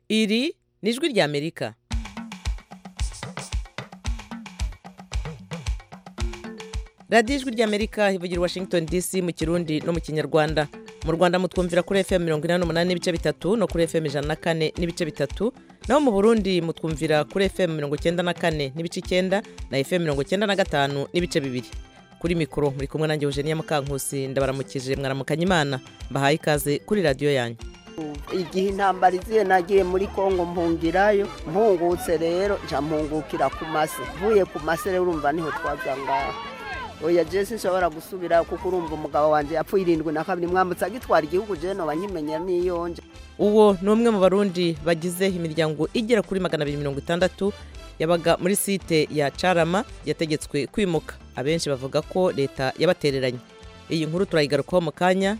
iri ni ijwi ry'amerika radiyo ijwi ry'amerika ivugira i washington dc mu kirundi no mu kinyarwanda mu rwanda mutwumvira kuri fm mirongo inani n'umunani n'ibice bitatu no kuri fm ijana na kane n'ibice bitatu naho mu burundi mutwumvira kuri fm mirongo icyenda na kane n'ibice icyenda na fm mirongo icyenda na gatanu n'ibice bibiri kuri mikoro muri kumwe nanjye eugenia mukankusi ndabaramukije mwaramukanya imana mbahaye ikaze kuri radiyo yanyu igihe intambara iziye nagiye muri kongo mpungirayo mpungutse rero nca mpungukira ku mase mvuye ku mase rero urumva niho twaza ngaho oya jesi nshobora gusubira kuko urumva umugabo wanjye yapfuye irindwi na kabiri mwambutse agitwara igihugu je noba nkimenya n'iyonje uwo ni umwe mu barundi bagize imiryango igera kuri magana abiri mirongo itandatu yabaga muri site ya carama yategetswe kwimuka abenshi bavuga ko leta yabatereranye iyi nkuru turayigarukaho mu kanya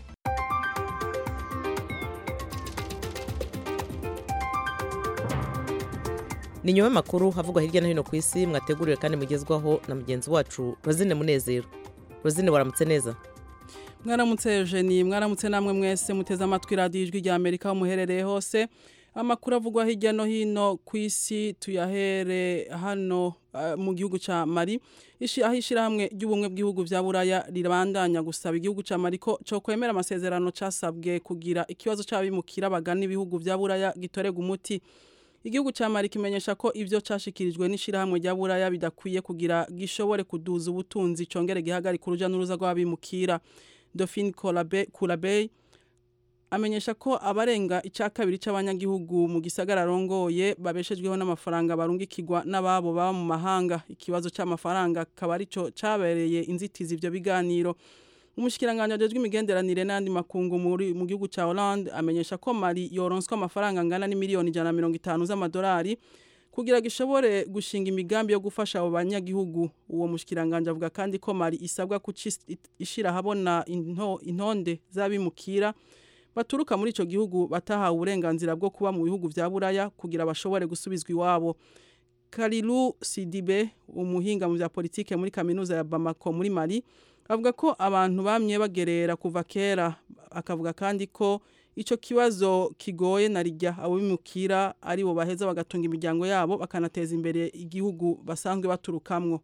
ni nyuma y'amakuru havugwa hirya no hino ku isi mwateguriwe kandi mugezwaho na mugenzi wacu rozine munezero rozine waramutse neza mwaramutse Eugenie mwaramutse namwe mwese muteze amatwi radiyo ijwi rya amerika aho muherereye hose amakuru avugwa hirya no hino ku isi tuyahere hano mu gihugu cya mari aho ishyirahamwe ry'ubumwe bw'ibihugu bya buraya rirabandanya gusaba igihugu cya mari ko cyo kwemera amasezerano cyasabwe kugira ikibazo cy'abimukira bagana ibihugu bya buraya gitorega umuti igihugu cya mari kimenyesha ko ibyo cyashyikirijwe n'ishyirahamwe rya buraya bidakwiye kugira gishobore kuduza ubutunzi cyongere gihagarika urujya n'uruza rw'abimukira Dauphine Kurabey amenyesha ko abarenga icya kabiri cy'abanyagihugu mu gisagara arongoye babeshejweho n'amafaranga barungikirwa n'ababo baba mu mahanga ikibazo cy'amafaranga akaba aricyo cyabereye inzitizi ibyo biganiro umushyikirangantego ajejwe imigenderanire n'andi makungu mu gihugu cya Hollande amenyesha ko Mali yoronswa amafaranga angana n'imiliyoni ijana na mirongo itanu z'amadolari kugira ngo ishobore gushinga imigambi yo gufasha abo banyagihugu uwo mushyikirangantego avuga kandi ko Mali isabwa ishyira ahabona intonde z'abimukira baturuka muri icyo gihugu batahawe uburenganzira bwo kuba mu bihugu bya buraya kugira bashobore gusubizwa iwabo Karilu Sidibe umuhinga mu bya politike muri kaminuza ya Bamako muri Mali avuga ko abantu bamye bagerera kuva kera akavuga kandi ko icyo kibazo kigoye na rijya abo bimukira ari bo baheza bagatunga imiryango yabo bakanateza imbere igihugu basanzwe baturukamwo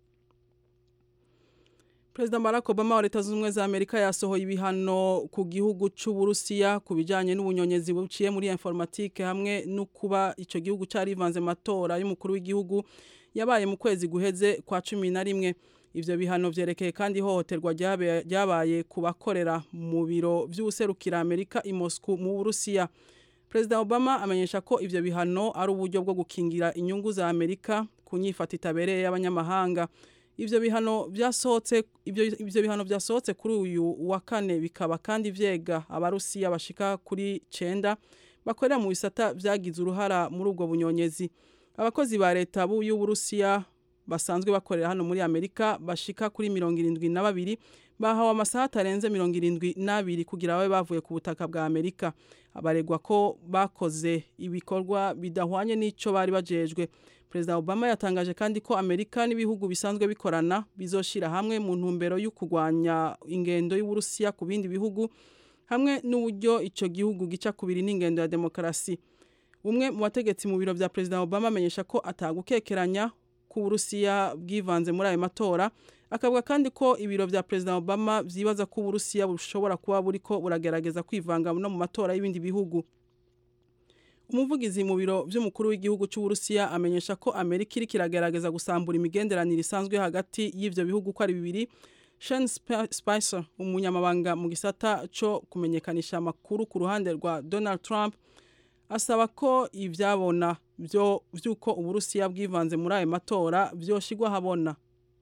Perezida Barack Obama wa Leta Zunze Ubumwe za Amerika yasohoye ibihano ku gihugu cy'Uburusiya ku bijyanye n'ubunyonyezi buciye muri informatique hamwe no kuba icyo gihugu cyarivanze matora y'umukuru w'igihugu yabaye mu kwezi guheze kwa cumi na rimwe ivyo bihano vyerekeye kandi ihohoterwa ryabaye ku bakorera mu biro vy'ubuserukira Amerika i Moscow mu Burusiya Perezida Obama amenyesha ko ivyo bihano ari uburyo bwo gukingira inyungu za Amerika ku nyifata itabereye y'abanyamahanga ivyo bihano vyasohotse ivyo ivyo bihano vyasohotse kuri uyu wa kane bikaba kandi vyega abarusiya bashika kuri cenda bakorera mu bisata vyagize uruhara muri ubwo bunyonyezi abakozi ba leta y'Uburusiya basanzwe bakorera hano muri Amerika bashika kuri mirongo irindwi na babiri bahawe amasaha atarenze mirongo irindwi n'abiri kugira babe bavuye ku butaka bwa Amerika abaregwa ko bakoze ibikorwa bidahwanye n'ico bari bajejwe Perezida Obama yatangaje kandi ko Amerika n'ibihugu bisanzwe bikorana bizoshira hamwe mu ntumbero yo kurwanya ingendo y'Uburusiya ku bindi bihugu hamwe n'uburyo ico gihugu gica kubiri n'ingendo ya demokarasi umwe mu bategetsi mu biro vya Perezida Obama amenyesha ko atagukekeranya ku Burusiya bwivanze muri ayo matora akavuga kandi ko ibiro vya Perezida Obama vyibaza ko Uburusiya bushobora kuba buriko buragerageza kwivanga no mu matora y'ibindi bihugu umuvugizi mu biro vy'umukuru w'igihugu c'Uburusiya amenyesha ko Amerika iri kiragerageza gusambura imigenderanire isanzwe hagati y'ivyo bihugu ko ari bibiri Sean Spicer umunyamabanga mu gisata co kumenyekanisha amakuru ku ruhande rwa Donald Trump asaba ko ivyabona byo vyuko uburusiya bwivanze muri ayo matora vyoshigwa habona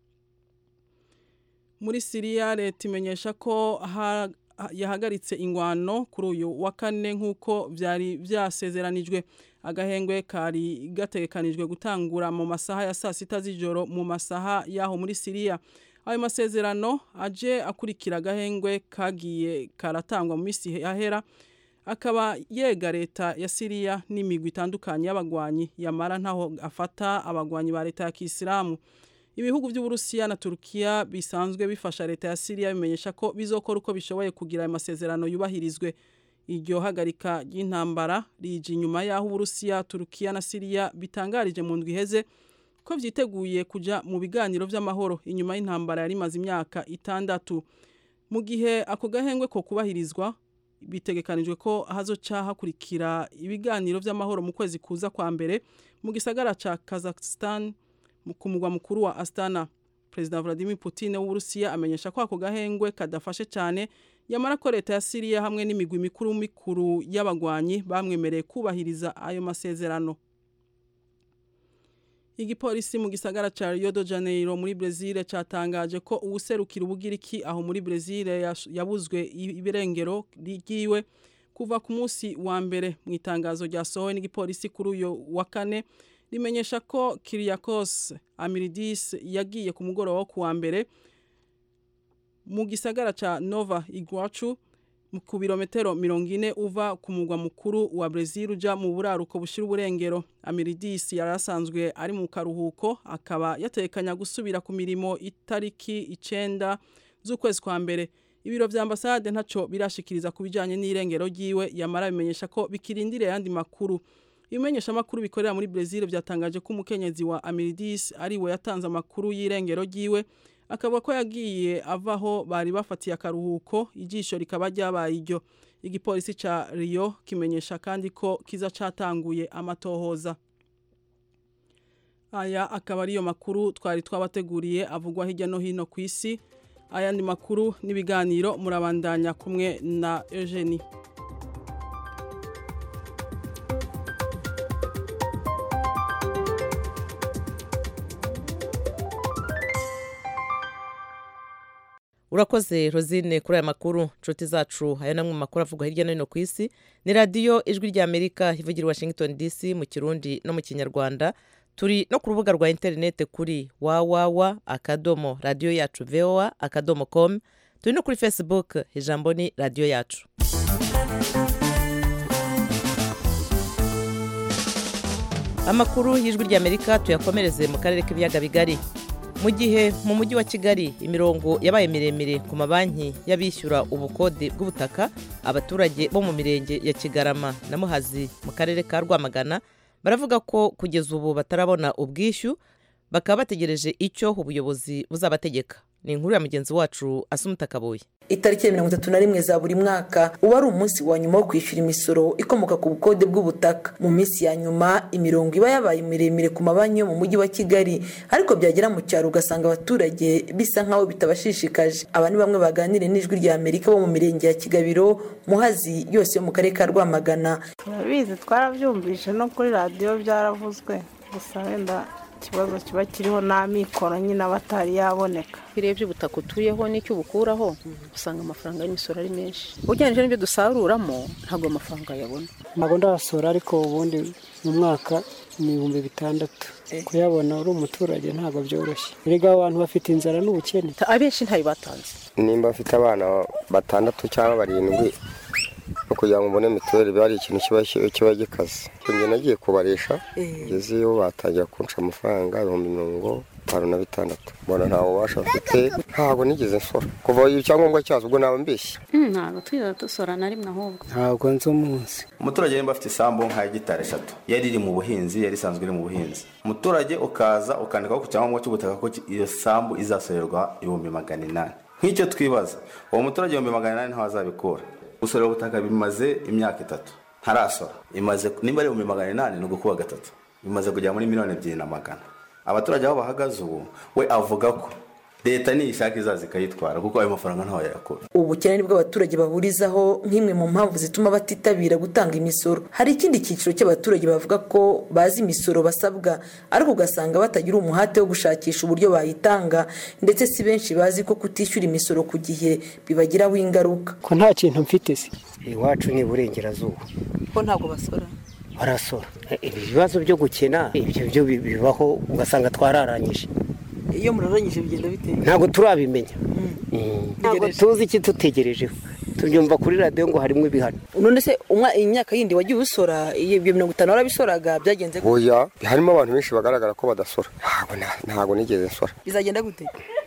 muri Syria leta imenyesha ko ha, yahagaritse ingwano kuri uyu wa kane nk'uko vyari vyasezeranijwe agahengwe kari gategekanijwe gutangura mu masaha ya saa sita z'ijoro mu masaha yaho muri Syria ayo masezerano aje akurikira agahengwe kagiye karatangwa mu misi yahera akaba yega leta ya Syria n'imigwi itandukanye y'abagwanyi yamara ntaho afata abagwanyi ba leta ya Kisilamu ibihugu by'Uburusiya na Turkiya bisanzwe bifasha leta ya Syria bimenyesha ko bizokora uko bishoboye kugira ayo masezerano yubahirizwe iryo hagarika ry'intambara rije inyuma y'aho uburusiya turukiya na siriya bitangarije mu ndwi iheze ko vyiteguye kuja mu biganiro vy'amahoro inyuma y'intambara yari imaze imyaka itandatu mu gihe ako gahengwe ko kubahirizwa bitegekanijwe ko hazoca hakurikira ibiganiro vy'amahoro mu kwezi kuza kwa mbere mu gisagara ca Kazakhstan ku mugwa mukuru wa Astana President Vladimir Putin w'Uburusiya amenyesha ko ako gahengwe kadafashe cyane yamara ko leta ya Syria hamwe n'imigwi mikuru mikuru y'abagwanyi bamwemereye kubahiriza ayo masezerano Igipolisi mu gisagara ca Rio de Janeiro muri Brazil catangaje ko uwuserukira ubugiriki aho muri Brazil yabuzwe ibirengero rigiwe kuva ku munsi wa mbere mu itangazo ryasohowe n'igipolisi kuri uyo wa kane rimenyesha ko Kyriakos Amiridis yagiye ku mugoroba wo kuwa mbere mu gisagara ca Nova Iguaçu ku birometero mirongo ine uva ku mugwa mukuru wa Brazil uja mu buraruko bushira uburengero Amiridis yari asanzwe ari mu karuhuko akaba yatekanya gusubira ku mirimo itariki icenda z'ukwezi kwa mbere ibiro vya ambasade ntaco birashikiriza ku bijanye n'irengero ryiwe yamara bimenyesha ko bikirindire yandi makuru ibimenyesha makuru bikorera muri Brazil vyatangaje ko umukenyezi wa Amiridis ari we yatanze amakuru y'irengero ryiwe akavuga ko yagiye avaho bari bafatiye akaruhuko ijisho rikaba ryabaye iryo igipolisi ca Rio kimenyesha kandi ko kiza catanguye amatohoza aya akaba ariyo makuru twari twabateguriye avugwa hirya no hino ku isi ayandi makuru n'ibiganiro murabandanya kumwe na Eugenie urakoze rosine kuri aya makuru nshuti zacu aya namwe mu makuru avugwa hirya no hino ku isi ni radiyo ijwi ry'amerika ivugira washington dc mu kirundi no mu kinyarwanda turi no ku rubuga rwa interineti kuri wawawa akadomo radiyo yacu voa akadomo com turi no kuri facebook ijambo ni radiyo yacu amakuru y'ijwi ry'amerika tuyakomereze mu karere k'ibiyaga bigari mu gihe mu mujyi wa kigali imirongo yabaye miremire ku mabanki y'abishyura ubukode bw'ubutaka abaturage bo mu mirenge ya kigarama na muhazi mu karere ka rwamagana baravuga ko kugeza ubu batarabona ubwishyu bakaba bategereje icyo ubuyobozi buzabategeka ni inkuru ya mugenzi wacu asumuta kabuye itariki ya mirongo itatu na rimwe za buri mwaka uba ari umunsi wa nyuma wo kwishyura imisoro ikomoka ku bukode bw'ubutaka mu minsi ya nyuma imirongo iba yabaye miremire ku mabanki yo mu mujyi wa kigali ariko byagera mu cyaro ugasanga abaturage bisa nk'aho bitabashishikaje aba ni bamwe baganiriye n'ijwi rya amerika bo mu mirenge ya kigabiro muhazi yose yo mu karere ka rwamagana turabizi twarabyumvise no kuri radiyo byaravuzwe gusa wenda ikibazo kiba kiriho n'amikoro nyine aba atari yaboneka iyo urebye ubutaka utuyeho n'icyo ubukuraho usanga amafaranga y'imisoro ari menshi ugereranyije n'ibyo dusaruramo ntabwo amafaranga yabona ntabwo ndasora ariko ubundi mu mwaka ni ibihumbi bitandatu kuyabona uri umuturage ntabwo byoroshye erega abantu bafite inzara n'ubukene abenshi ntayo batanze nimba afite abana batandatu cyangwa barindwi no kugira ngo mbone mituweli biba ari ikintu kiba gikaze njye nagiye kubarisha ngeze iyo batangira kunca amafaranga ibihumbi mirongo itanu na bitandatu mbona nta bubasha bafite ntabwo nigeze nsora kuva icyangombwa cyazo ubwo naba mbeshye ntabwo twiza dusora na rimwe ahubwo ntabwo nzi umunsi umuturage nimba afite isambu nka hegitari eshatu yari iri mu buhinzi yari isanzwe iri mu buhinzi umuturage ukaza ukandikaho ku cyangombwa cy'ubutaka ko iyo sambu izasorerwa ibihumbi magana inani nk'icyo twibaza uwo muturage ibihumbi magana inani ntawe azabikura gusorera ubutaka bimaze imyaka itatu ntarasora imaze nimba ari ibihumbi magana inani ni ugukuba gatatu bimaze kugera muri miliyoni ebyiri na magana abaturage aho bahagaze ubu we avuga ko leta niyishaka izaza ikayitwara kuko ayo mafaranga ntawe yayakura ubukene nibwo abaturage bahurizaho nk'imwe mu mpamvu zituma batitabira gutanga imisoro hari ikindi cyiciro cy'abaturage bavuga ko bazi imisoro basabwa ariko ugasanga batagira umuhate wo gushakisha uburyo bayitanga ndetse si benshi bazi ko kutishyura imisoro ku gihe bibagiraho ingaruka ko nta kintu mfite se iwacu ni iburengerazuba ko ntabwo basora barasora ibibazo byo gukena ibyo byo bibaho ugasanga twararangije iyo murarangije bigenda bite ntabwo turabimenya ntabwo tuzi icyo tutegerejeho tubyumva kuri radiyo ngo harimo ibihano none se imyaka yindi wagiye usora ibyo mirongo itanu warabisoraga byagenze oya harimo abantu benshi bagaragara ko badasora ntabwo nigeze nsora bizagenda gute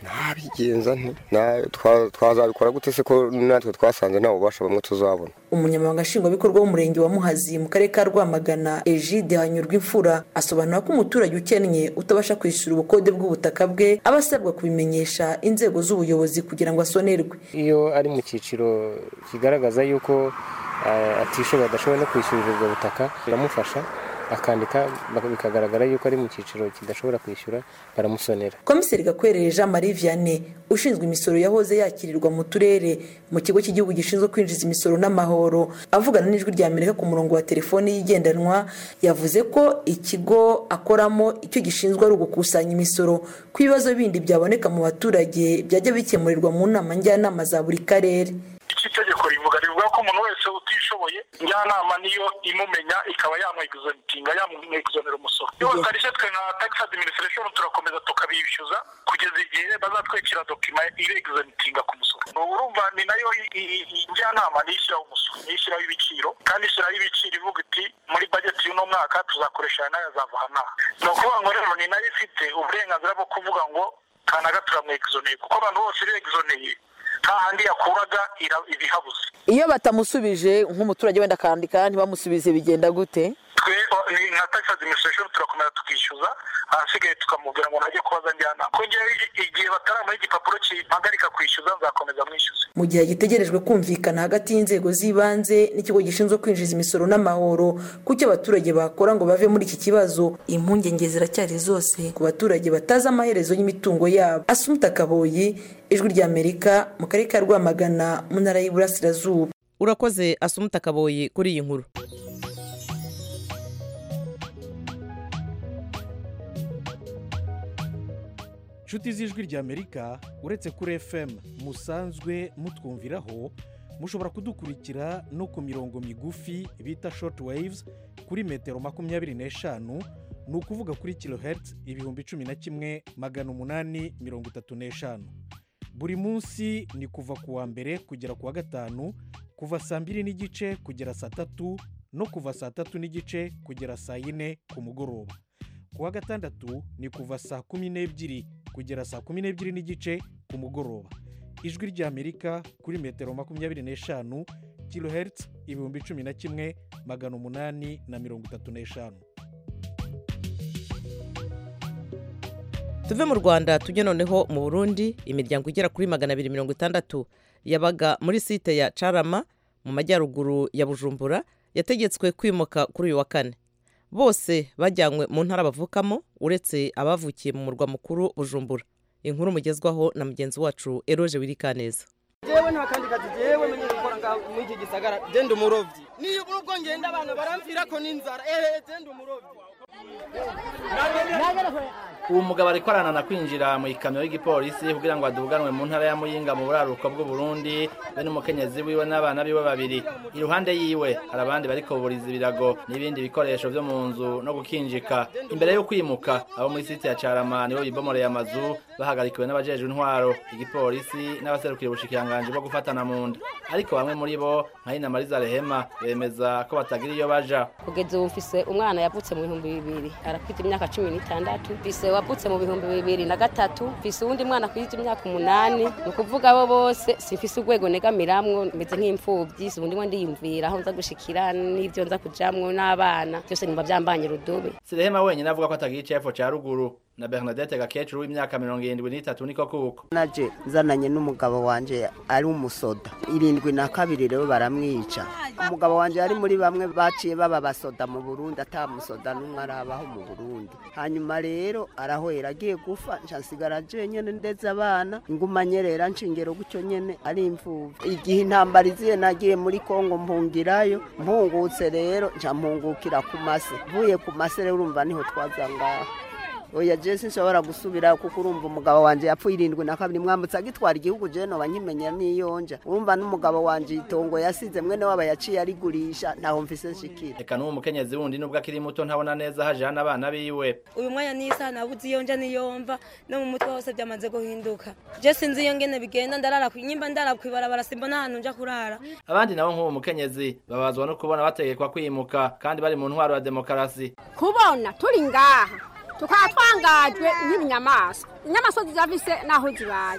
ntabigenza nti Na- twa- twazabikora gute se ko natwe twasanze nta bubasha bamwe tuzabona umunyamabanga nshingwabikorwa w'umurenge wa muhazi mu karere ka rwamagana egide hanyurwa imfura asobanura ko umuturage ukennye utabasha kwishyura ubukode bw'ubutaka bwe aba asabwa kubimenyesha inzego z'ubuyobozi kugira ngo asonerwe iyo ari mu cyiciro kigaragaza yuko eh, atishoboye adashoboye no kwishyurira ubwo butaka biramufasha akandika baka- bikagaragara yuko ari mu cyiciro kidashobora kwishyura baramusonera komiseri gakwerere jean marie vianney ushinzwe imisoro yahoze yakirirwa mu turere mu kigo cy'igihugu gishinzwe kwinjiza imisoro n'amahoro avugana n'ijwi rya amerika ku murongo wa telefoni y'igendanwa yavuze ko ikigo akoramo icyo gishinzwe ari ugukusanya imisoro ku bibazo bindi byaboneka mu baturage byajya bikemurirwa mu nama njyanama za buri karere iki tegeko rivuga rivuga ko umuntu wese utishoboye njyanama niyo imumenya ikaba yamweguzanitinga yamweguzanira umusoro iyo batarishye twe nka tax administration turakomeza tukabishyuza kugeza igihe bazatwekera dokima ireguzanitinga ku musoro urumva ni nayo i- i- i- njyanama niyo ishyiraho umusoro niyo ishyiraho ibiciro kandi ishyiraho ibiciro ivuga iti muri bajeti y'uno mwaka tuzakoresha aya n'aya azava aha n'aha ni ukuvuga ngo rero ni nayo ifite uburenganzira bwo kuvuga ngo kanaga turamweguzoneye kuko abantu bose ireguzoneye nta handi yakuraga ira- ibihabuze iyo batamusubije nk'umuturage wenda akandika ntibamusubize bigenda gute twe o- ni nka tax administration turakomeza tukishyuza ahasigaye tukamubwira ngo najye kubaza njyanama ko ngewe i- igihe bataramuha igipapuro kimpagarika kwishyuza nzakomeza mwishyuze mu gihe hagitegerejwe kumvikana hagati y'inzego z'ibanze n'ikigo gishinzwe kwinjiza imisoro n'amahoro ku cyo abaturage bakora ngo bave muri iki kibazo impungenge ziracyari zose ku baturage batazi amaherezo y'imitungo yabo asumuta kaboyi ijwi ry'amerika mu karere ka rwamagana mu ntara y'iburasirazuba urakoze asumuta kaboyi kuri iyi nkuru inshuti z'ijwi ry'amerika uretse kuri fm musanzwe mutwumviraho mushobora kudukurikira no ku mirongo migufi bita short waves kuri metero makumyabiri n'eshanu ni ukuvuga kuri kilohertz ibihumbi cumi na kimwe magana umunani mirongo itatu n'eshanu buri munsi ni kuva ku wa mbere kugera ku wa gatanu kuva saa mbiri n'igice kugera saa tatu no kuva saa tatu n'igice kugera saa yine ku mugoroba ku wa gatandatu ni kuva saa kumi n'ebyiri kugera saa kumi n'ebyiri n'igice ku mugoroba ijwi ry'amerika kuri metero makumyabiri n'eshanu kilohertz ibihumbi cumi na kimwe magana umunani na mirongo itatu n'eshanu tuve mu rwanda tujye noneho mu burundi imiryango igera kuri magana abiri mirongo itandatu yabaga muri site ya carama mu majyaruguru ya bujumbura yategetswe kwimuka kuri uyu wa kane bose bajyanywe mu ntara bavukamo uretse abavukiye mu murwa mukuru bujumbura inkuru mugezwaho na mugenzi wacu eroje wirikaneza jewe nta kandi kazi jewe menye gukora ngaho muri iki gisagara je ndi umurovyi niyo ubwo ngenda abana baramvirako n'inzara ehe je ndi umurovyi uwo mugabo ariko aranana kwinjira mu ikamyo y'igipolisi kugira ngo aduganwe mu ntara ya muyinga mu buraruko bw'uburundi be n'umukenyezi wiwe n'abana biwe babiri iruhande yiwe hari abandi bariko buriza ibirago n'ibindi bikoresho vyo mu nzu no gukinjika imbere yo kwimuka abo muri siti ya carama nibo bibomoreye amazu bahagarikiwe n'abajejwe intwaro igipolisi n'abaserukira ubushikiranganji bwo gufatana mu nda ariko bamwe muri bo nka Ina Mariza Rehema bemeza ko batagira iyo baja kugeza ubu mfise umwana yavutse mu bihumbi bibiri arafite imyaka cumi n'itandatu mfise wavutse mu bihumbi bibiri na gatatu mfise uwundi mwana afite imyaka umunani ni ukuvuga abo bose simfise urwego negamiramwo meze nk'imfubyi si ubundi ndiyumvira aho nza gushikira n'ibyo nza kujamwo n'abana byose nimba byambanye rudobe si Rehema wenyine avuga ko atagira icefo ca ruguru na Bernadette Gakecuru w'imyaka mirongo irindwi n'itatu niko kuko naje nzananye n'umugabo wanje ari umusoda irindwi na kabiri rero baramwica umugabo wanje yari muri bamwe baciye baba basoda mu burundi atamusoda n'umwe arabaho mu burundi hanyuma rero arahwera agiye gufa nca nsigara jenyene ndetse abana inguma nyerera nshingero gutyo nyene ari imvuvu igihe intambara iziye nagiye muri kongo mpungirayo mpungutse rero nca mpungukira ku mase mvuye ku mase rero urumva niho twaza ngaho oya je sinshobora gusubira kuko urumva umugabo wanje yapfuye irindwi na kabiri mwambutse agitwara igihugu je noba nkimenya niyonja urumva n'umugabo wanje itongo yasize mwene waba yaciye arigurisha ntaho mfise nshikira reka n'uwo mukenyezi wundi nubwo akiri muto ntabona neza haje hano abana biwe uyu mwanya n'isaha nabuze iyo nja niyomva no mu mutwe hose byamaze guhinduka je sinzi iyo ngene bigenda ndarara nyimba ndara kwibarabara simbona ahantu nja kurara abandi nabo nk'uwo mukenyezi babazwa no kubona bategekwa kwimuka kandi bari mu ntwaro ya demokarasi kubona turi ngaha tukaba twangajwe nk'ibinyamaswa inyamaswa zirafise n'aho zibaye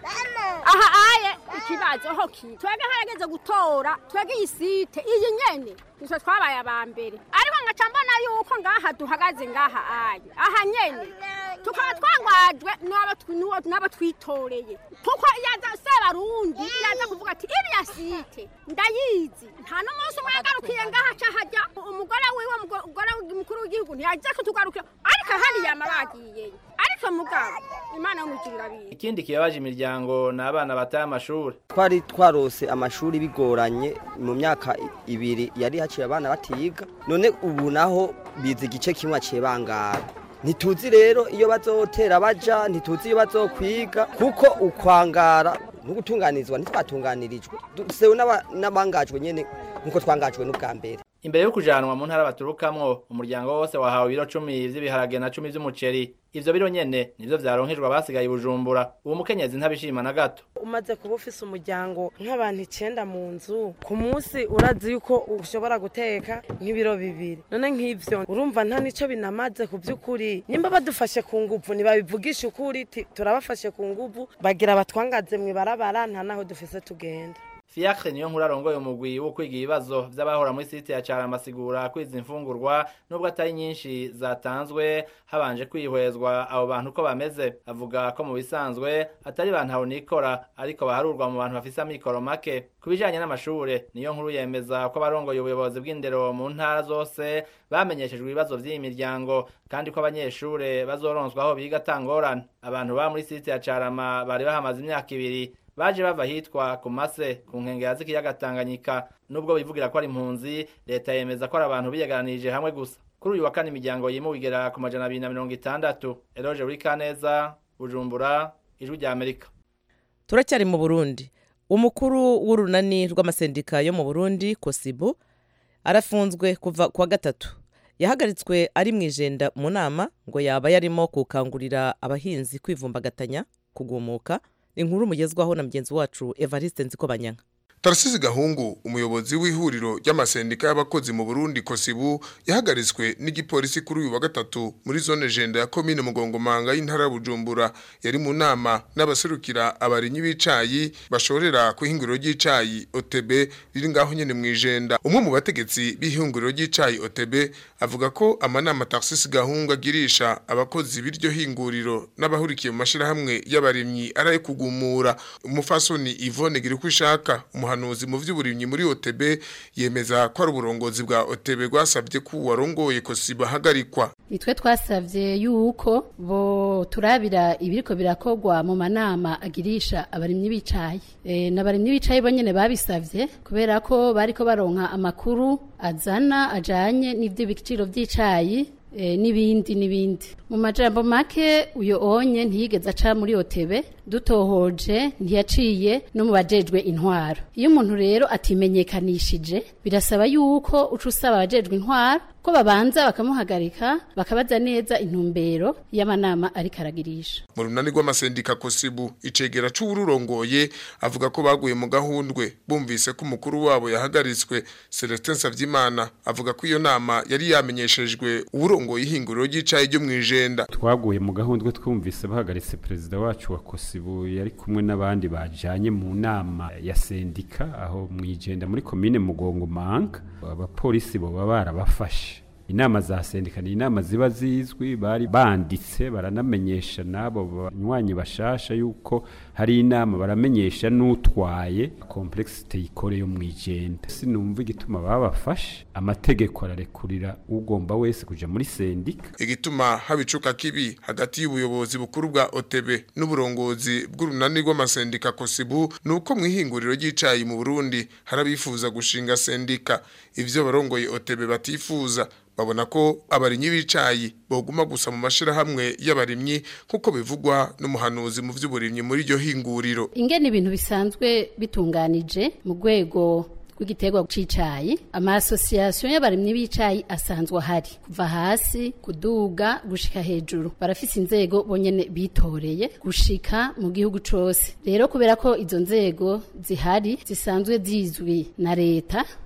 aha aye ikibazo ho kiri twebwe harageze gutora twebwe iyi site iyi nyene nitwe twabaye aba mbere ariko ngaca mbona yuko ngaha duhagaze ngaha aye aha nyene tukaba twangajwe n'abo twitoreye kuko yaza sebarundi yaza kuvuga ati iriya site ndayizi nta n'umunsi umwe yagarukiye ngaha ca hajya umugore wiwe umugore mukuru w'igihugu ntiyaje kutugarukira ariko hano yama bagiyeyo ariko mugabo imana y'umujurira biye ikindi kibabaje imiryango ni abana bataye amashuri twari twarose amashuri bigoranye mu myaka ibiri yari haciye abana batiga none ubu naho bize igice kimwe aciye bangara ntituzi rero iyo bazotera baja ntituzi iyo bazokwiga kuko ukwangara no gutunganirizwa ntitwatunganirijwe dusewe n'abangajwe nyene nkuko twangajwe n'ubwa mbere imbere yo kujanwa mu ntara baturukamwo umuryango wose wahawe ibiro cumi vy'ibiharage na cumi vy'umuceri ivyo biro nyene nivyo vyaronkejwe abasigaye i bujumbura uwo mukenyezi ntabishima na gato umaze kuba ufise umuryango nk'abantu icenda mu nzu ku munsi urazi yuko ushobora guteka nk'ibiro bibiri none nk'ivyo urumva nta nico binamaze ku vy'ukuri nimba badufashe ku nguvu ntibabivugisha ukuri turabafashe ku nguvu bagira batwangaze mw'ibarabara nta naho dufise tugenda Fiacre niyo nkuru arongoye umugwi wo kwiga ibibazo vy'abahora muri site ya Carama asigura kwiza imfungurwa nubwo atari nyinshi zatanzwe habanje kwihwezwa abo bantu uko bameze avuga ko mu bisanzwe atari bantu nikora ariko baharurwa mu bantu bafise amikoro make ku bijanye n'amashure niyo nkuru yemeza ko abarongoye ubuyobozi bw'indero mu ntara zose bamenyeshejwe ibibazo vy'iyi miryango kandi ko abanyeshure bazoronswa aho biga atangorane abantu ba muri site ya Carama bari bahamaze imyaka ibiri baje bava hitwa ku mase ku nkengera z'ikiyaga Tanganyika nubwo bivugira ko ari impunzi leta yemeza ko ari abantu biyeganirije hamwe gusa kuri uyu wa kane imiryango yimuwe igera ku majana abiri na mirongo itandatu eroje Kaneza bujumbura ijwi rya amerika turacyari mu burundi umukuru w'urunani rw'amasendika yo mu burundi kosibu arafunzwe kuva ku wa gatatu yahagaritswe ari mu ijenda mu nama ngo yaba yarimo gukangurira abahinzi kwivumbagatanya kugumuka inkuru mugezwaho na mugenzi wacu evariste nzikobanyanga Tarasizi Gahungu umuyobozi w'ihuriro ry'amasendika y'abakozi mu Burundi Kosibu yahagaritswe n'igipolisi kuri uyu wa gatatu muri zone jenda ya commune Mugongomanga y'intara Bujumbura yari mu nama n'abaserukira abarinyi b'icayi bashorera ku ihinguriro ry'icayi OTB riri ngaho nyene mu ijenda umwe mu bategetsi b'ihinguriro ry'icayi OTB avuga ko amanama Tarasizi Gahungu agirisha abakozi b'iryo hinguriro n'abahurikiye mu mashirahamwe y'abarimyi araye kugumura umufasoni Yvonne Girikushaka umuhanuzi mu vy'uburimyi muri OTB yemeza ko ari uburongozi bwa OTB rwasabye ko warongoye ko sibahagarikwa nitwe twasavye yuko bo turabira ibiriko birakogwa mu manama agirisha abarimyi bicaye e, n'abarimyi bicaye bonyene babisavye kubera ko bariko baronka amakuru azana ajanye n'ivyo biciro vy'icayi e, n'ibindi n'ibindi mu majambo make uyo onye ntiyigeze aca muri otebe dutohoje ntiyaciye no mu bajejwe intwaro iyo umuntu rero atimenyekanishije birasaba yuko uca usaba abajejwe intwaro ko babanza bakamuhagarika bakabaza neza intumbero y'amanama ariko aragirisha mu runani rw'amasendika kosibu icegera c'uwururongoye avuga ko baguye mu gahundwe bumvise ko umukuru wabo yahagaritswe Celestin Savyimana avuga ko iyo nama yari yamenyeshejwe uwurongoye ihinguriro ry'icayi ryo mwijenda twaguye mu gahundwe twumvise bahagaritse perezida wacu wa kosibu yari kumwe n'abandi bajanye mu nama ya sendika aho mwijenda muri komine mugongo manga abapolisi boba barabafashe inama za sendika ni inama ziba zizwi bari banditse baranamenyesha n'abo banywanyi bashasha yuko hari inama baramenyesha n'utwaye komplexite ikore yo mwijenda sinumva igituma babafashe amategeko ararekurira ugomba wese kuja muri sendika igituma habicuka kibi hagati y'ubuyobozi bukuru bwa OTB n'uburongozi bw'urunani rw'amasendika kosibu nuko mwihinguriro ry'icayi mu Burundi harabifuza gushinga sendika ivyo barongoye OTB batifuza babona ko abarimyi b'icayi boguma gusa mu mashirahamwe y'abarimyi kuko bivugwa n'umuhanuzi mu vy'uburimyi muri iryo hinguriro ingene ibintu bisanzwe bitunganije mu rwego rw'igiterwa c'icayi amasosiyasiyo y'abarimyi b'icayi asanzwe ahari kuva hasi kuduga gushika hejuru barafise inzego bonyene bitoreye gushika mu gihugu cose rero kubera ko izo nzego zihari zisanzwe zizwi na leta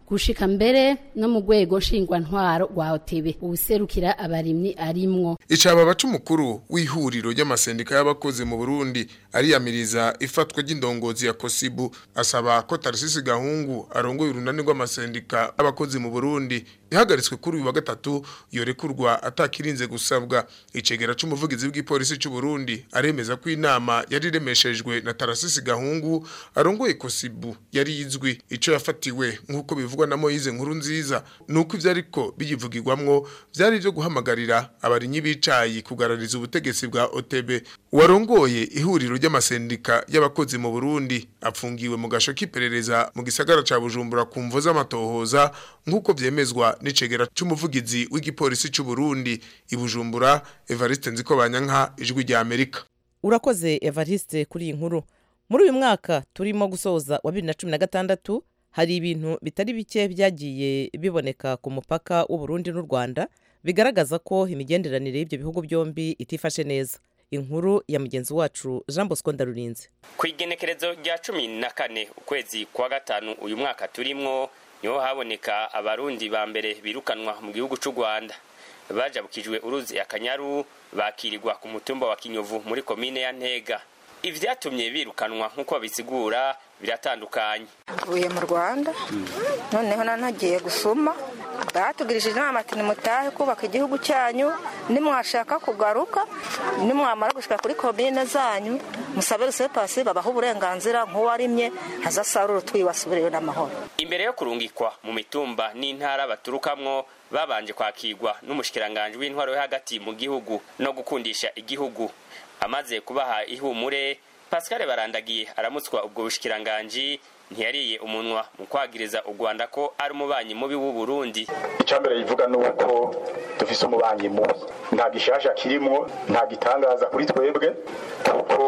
gushika mbere no mu rwego nshingwantwaro rwa otebe uwuserukira abarimyi arimwo icaba baca umukuru w'ihuriro ry'amasendika y'abakozi mu Burundi ariyamiriza ifatwa ry'indongozi ya Kosibu asaba ko Tarsisi Gahungu arongoye urunani rw'amasendika y'abakozi mu Burundi ihagaritswe kuri uyu wa gatatu yorekurwa atakirinze gusabwa icegera c'umuvugizi w'igipolisi c'u Burundi aremeza ko inama yari remeshejwe na Tarsisi Gahungu arongoye Kosibu yari yizwi ico yafatiwe nk'uko bivugwa na Moise nkuru nziza nuko ivyo ariko biyivugirwamwo vyari byo guhamagarira abarinyi bicayi kugarariza ubutegetsi bwa OTB warongoye ihuriro ry'amasendika y'abakozi mu Burundi apfungiwe mu gasho k'iperereza mu gisagara ca Bujumbura ku mvo z'amatohoza nk'uko vyemezwa n'icegera c'umuvugizi w'igipolisi c'u Burundi i Bujumbura Evariste Nzikobanyanka ijwi rya Amerika urakoze Evariste kuri iyi nkuru muri uyu mwaka turimo gusoza wa bibiri na cumi na gatandatu hari ibintu bitari bike byagiye biboneka ku mupaka w'uburundi n'u rwanda bigaragaza ko imigenderanire y'ibyo bihugu byombi itifashe neza inkuru ya mugenzi wacu jean bosco ndarurinze ku igenekerezo rya cumi na kane ukwezi kwa gatanu uyu mwaka turimwo niho haboneka abarundi ba mbere birukanwa mu gihugu cy'u rwanda bajabukijwe uruzi akanyaru bakirirwa ku mutumba wa kinyovu muri komine ya ntega ibyatumye birukanwa nk'uko babisigura biratandukanye mvuye mu rwanda noneho nanagiye gusuma batugirishije inama ati nimutahe kubaka igihugu cyanyu nimwashaka kugaruka nimwamara gushika kuri komine zanyu musabe rusepasi babaha uburenganzira nk'uwarimye ntazasarura utwiwe asubireyo n'amahoro imbere yo kurungikwa mu mitumba n'intara baturukamwo babanje kwakirwa n'umushikiranganji w'intwaro yo hagati mu gihugu no gukundisha igihugu amaze kubaha ihumure pascal barandagiye aramutswa ubwo bushikiranganji ntiyariye umunwa mu kwagiriza u rwanda ko ari umubanyi mubi w'u burundi icyambere yivuga ni uko dufise umubanyi mubi nta gishasha kirimwo nta gitangaza kuri twebwe kuko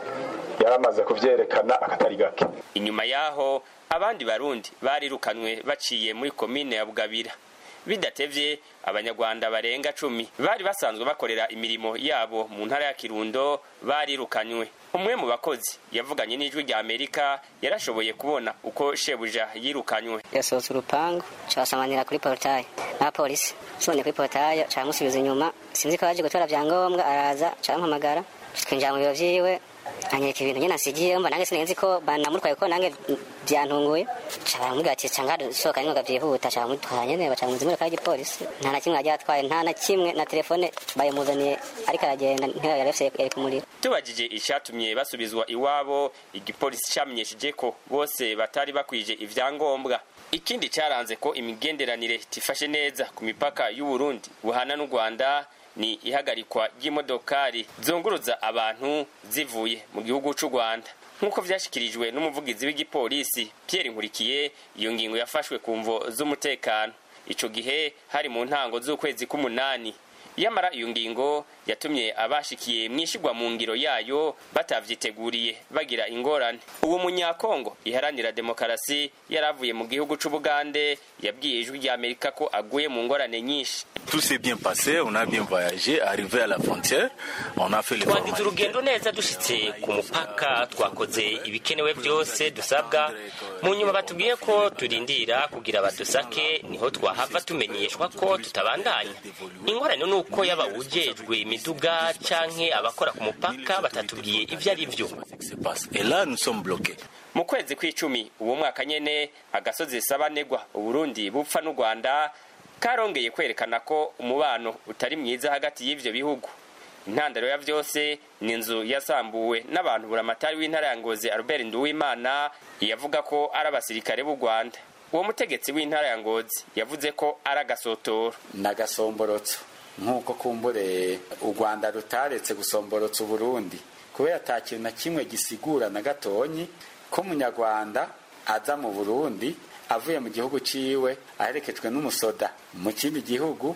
yaramaze kuvyerekana akatari gake inyuma yaho abandi barundi barirukanwe baciye muri komine ya bugabira bidatevye abanyarwanda barenga cumi bari basanzwe bakorera imirimo yabo mu ntara ya kirundo barirukanywe umwe mu bakozi yavuganye n'ijwi rya amerika yarashoboye kubona uko shebuja yirukanywe yasohotse urupangu cabasamanira kuri porutaye n'abapolisi nsobonye kuri porutaye camusubiza inyuma sinzi ko yaje gutora vyangombwa araza campamagara twinjira mu biro vyiwe anyereka ibintu nyene nasigiye mba nange sinenzi ko banamutwaye ko nange byantunguye cabaramubwira ati canga sohoka ningoga vyihuta cabamutwara nyene baca muzi imodoka y'igipolisi nta na kimwe yagiye atwaye nta na kimwe na telefone bayimuzaniye ariko aragenda ntiyo yarefise yari kumurira tubajije icatumye basubizwa iwabo igipolisi camenyesheje ko bose batari bakwije ivyangombwa ikindi caranze ko imigenderanire tifashe neza ku mipaka y'uburundi buhana n'u rwanda ni ihagarikwa ry'imodokari zunguruza abantu zivuye mu gihugu cy'u rwanda nk'uko vyashikirijwe n'umuvugizi w'igipolisi pierre nkurikiye iyo ngingo yafashwe ku mvo z'umutekano ico gihe hari mu ntango z'ukwezi k'umunani yamara iyo ngingo yatumye abashikiye mwishigwa mu ngiro yayo batavyiteguriye bagira ingorane uwo munyakongo iharanira demokarasi yaravuye mu gihugu c'ubugande yabwiye ijwi rya amerika ko aguye mu ngorane nyinshi Tout s'est bien passé, on a bien voyagé, arrivé à la frontière, on a fait les twagize urugendo neza dushitse ku mupaka twakoze ibikenewe byose dusabwa mu nyuma batubwiye ko turindira kugira badusake niho twahava tumenyeshwa ko tutabandanya ingorane ni uko yaba ujejwe imiduga canke abakora ku mupaka batatubwiye ivyo ari vyo Et là, nous sommes bloqués. mu kwezi kw'icumi uwo mwaka nyene agasozi sabanegwa uburundi bupfa n'u rwanda karongeye kwerekana ko umubano utari mwiza hagati y'ivyo bihugu intandaro ya vyose ni inzu yasambuwe n'abantu buramatari w'intara ya ngozi albert nduwimana yavuga ko ari abasirikare b'u rwanda uwo mutegetsi w'intara ya ngozi yavuze ko ari agasotoro n'agasomborotso nk'uko kumbure u rwanda rutaretse gusomborotsa uburundi kubera ata kintu na kimwe gisigura na gatonyi ko umunyarwanda aza mu burundi avuye mu gihugu ciwe aherekejwe n'umusoda mu kindi gihugu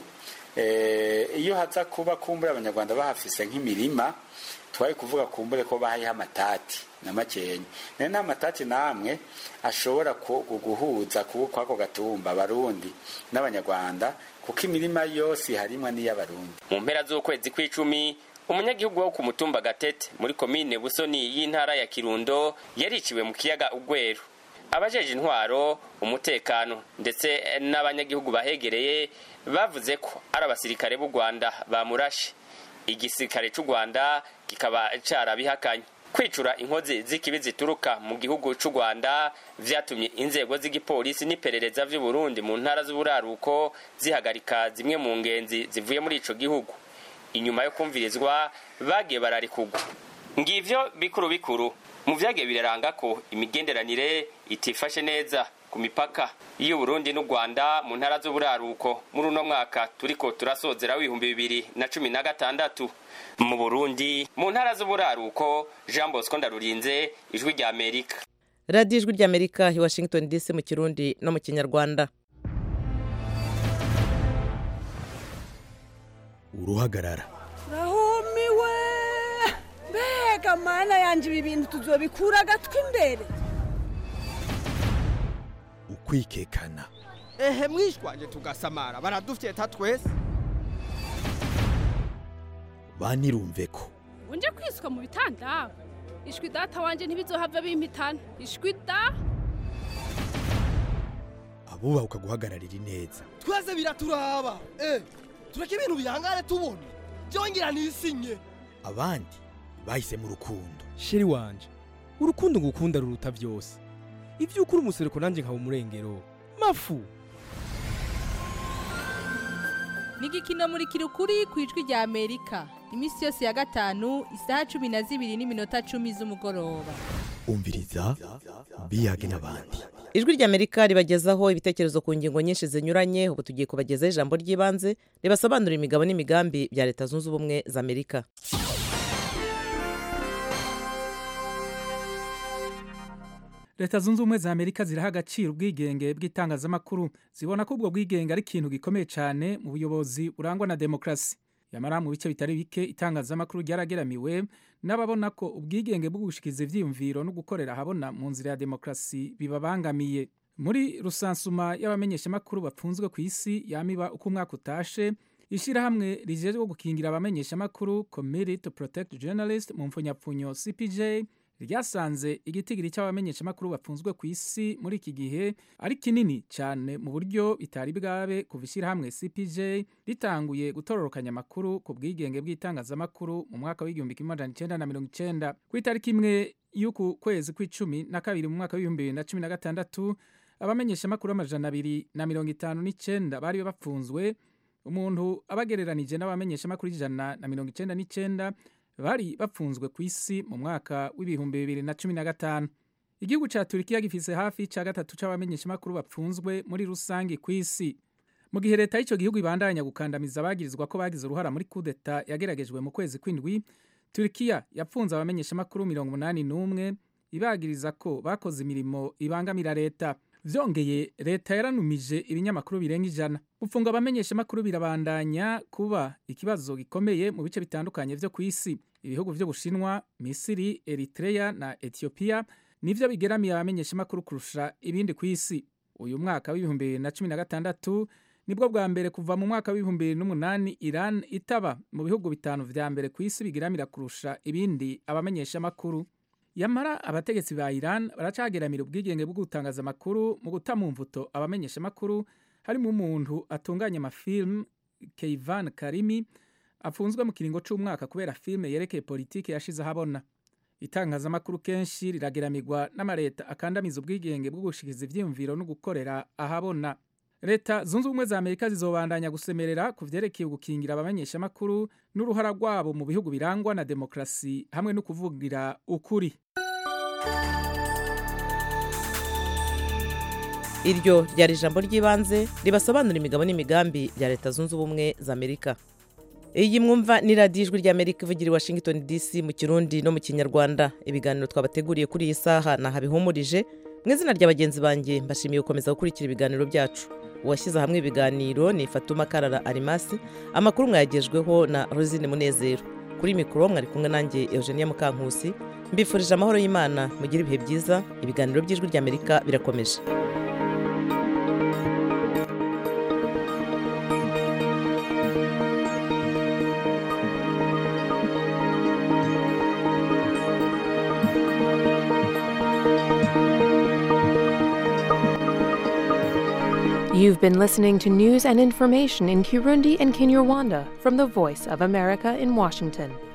iyo haza kuba kumbure abanyarwanda bahafise nk'imirima twari kuvuga kumbure ko bahayeho amatati na makenya nayo nta matati namwe ashobora guhuza kw'ako gatumba abarundi n'abanyarwanda kuko imirima yose harimwa n'iy'abarundi mu mpera z'ukwezi kw'icumi umunyagihugu wo ku mutumba gatete muri komine busoni y'intara ya kirundo yariciwe mu kiyaga ugweru abajeje intwaro umutekano ndetse n'abanyagihugu bahegereye bavuze ko ari abasirikare b'u rwanda bamurashe igisirikare cy'u rwanda kikaba carabihakanye kwicura inkozi z'ikibi zituruka mu gihugu cy'u rwanda vyatumye inzego z'igipolisi n'iperereza vy'u burundi mu ntara z'uburaruko zihagarika zimwe mu ngenzi zivuye muri ico gihugu inyuma yo kumvirizwa bagiye bararikugwa ngivyo bikuru bikuru mu vyagiye biraranga ko imigenderanire itifashe neza ku mipaka y'u Burundi n'u Rwanda mu ntara z'uburaruko muri uno mwaka turiko turasozera w'ibihumbi bibiri na cumi na gatandatu mu Burundi mu ntara z'uburaruko Jean Bosco Ndarurinze ijwi rya Amerika radiyo ijwi rya amerika i washington dc mu kirundi no mu kinyarwanda uruhagarara rahumiwe mbega mana yanjye ibi bintu tuzobikura agatwi imbere ukwikekana ehe mwishwanje tugasamara baradufyeta twese banirumve ko unje kwiswa mu bitanda ishwi data wanje ntibizohava bimpitana ishwi da abubaha ukaguhagararira ineza twese biraturaba eh tureke ibintu bihangare tubona byongera nisinye abandi bahisemo urukundo sheri wanje urukundo ngukunda ruruta byose ibyo ukuri umusereko nanjye nkaba umurengero mafu ni igikino muri kirukuri ku ijwi rya amerika iminsi yose ya gatanu isaha cumi na zibiri n'iminota cumi z'umugoroba umviriza biyage n'abandi ijwi rya amerika ribagezaho ibitekerezo ku ngingo nyinshi zinyuranye ubu tugiye kubagezaho ijambo ry'ibanze ribasobanurira imigabo n'imigambi bya leta zunze ubumwe za amerika leta zunze ubumwe za amerika ziraha agaciro ubwigenge bw'itangazamakuru zibona ko ubwo bwigenge ari ikintu gikomeye cyane mu buyobozi burangwa na demokarasi yamara mu bice bitari bike itangazamakuru ryarageramiwe n'ababona ko ubwigenge bwo gushikiza ibyiyumviro no gukorera ahabona mu nzira ya demokarasi bibabangamiye muri rusansuma y'abamenyeshamakuru bapfunzwe ku isi yamiba uko umwaka utashe ishyirahamwe rijejwe gukingira abamenyeshamakuru committee to protect journalist mu mfunyapfunyo cpj ryasanze igitigiri cy'abamenyeshamakuru bapfunzwe ku isi muri iki gihe ari kinini cyane mu buryo bitari bwabe kuva ishyirahamwe cpj ritanguye gutororokanya amakuru ku bwigenge bw'itangazamakuru mu mwaka w'igihumbi kimwe magana icyenda na mirongo icyenda ku itariki imwe y'uku kwezi kw'icumi na kabiri mu mwaka w'ibihumbi bibiri na cumi na gatandatu abamenyeshamakuru amajana abiri na mirongo itanu n'icyenda bari bapfunzwe umuntu abagereranije n'abamenyeshamakuru ijana na mirongo icyenda n'icyenda bari bapfunzwe ku isi mu mwaka w'ibihumbi bibiri na cumi na gatanu igihugu cya turikiya gifise hafi cya gatatu c'abamenyeshamakuru bapfunzwe muri rusange ku isi mu gihe leta y'icyo gihugu ibandanya gukandamiza abagirizwa ko bagize uruhara muri kudeta yageragejwe mu kwezi kw'indwi turikiya yapfunze abamenyeshamakuru mirongo umunani n'umwe ibagiriza ko bakoze imirimo ibangamira leta vyongeye leta yaranumije ibinyamakuru birenga ijana gufunga abamenyeshamakuru birabandanya kuba ikibazo gikomeye mu bice bitandukanye vyo ku isi ibihugu vy'ubushinwa misiri eritrea na etiyopiya nivyo bigeramiye abamenyeshamakuru kurusha ibindi ku isi uyu mwaka w'ibihumbi bibiri na cumi na gatandatu nibwo bwa mbere kuva mu mwaka w'ibihumbi bibiri n'umunani iran itaba mu bihugu bitanu vya mbere ku isi bigeramira kurusha ibindi abamenyeshamakuru yamara abategetsi ba Iran baracageramira ubwigenge bwo gutangaza amakuru mu guta mu mvuto abamenyesha amakuru harimo umuntu atunganya amafilm Keivan Karimi afunzwe mu kiringo c'umwaka kubera filme yerekeye politike yashize ahabona itangazamakuru kenshi rirageramirwa n'amareta akandamiza ubwigenge bwo gushikiza ivyiyumviro no gukorera ahabona leta zunze ubumwe za amerika zizobandanya gusemerera ku vyerekeye gukingira abamenyeshamakuru n'uruhara rwabo mu bihugu birangwa na demokarasi hamwe no kuvugira ukuri iryo ryari ijambo ry'ibanze ribasobanura imigabo n'imigambi bya leta zunze ubumwe za amerika iyi mwumva ni radiyo ijwi ry'amerika ivugira i washington dc mu kirundi no mu kinyarwanda ibiganiro twabateguriye kuri iyi saha ni ahabihumurije mu izina rya bagenzi banjye mbashimiye gukomeza gukurikira ibiganiro byacu uwashyize hamwe ibiganiro ni fatuma karara arimasi amakuru mwayagejweho na rosine munezero kuri mikoro mwari kumwe nanjye eugenia mukankusi mbifurije amahoro y'imana mugire ibihe byiza ibiganiro by'ijwi ry'amerika birakomeje You've been listening to news and information in Kirundi and Kinyarwanda from the Voice of America in Washington.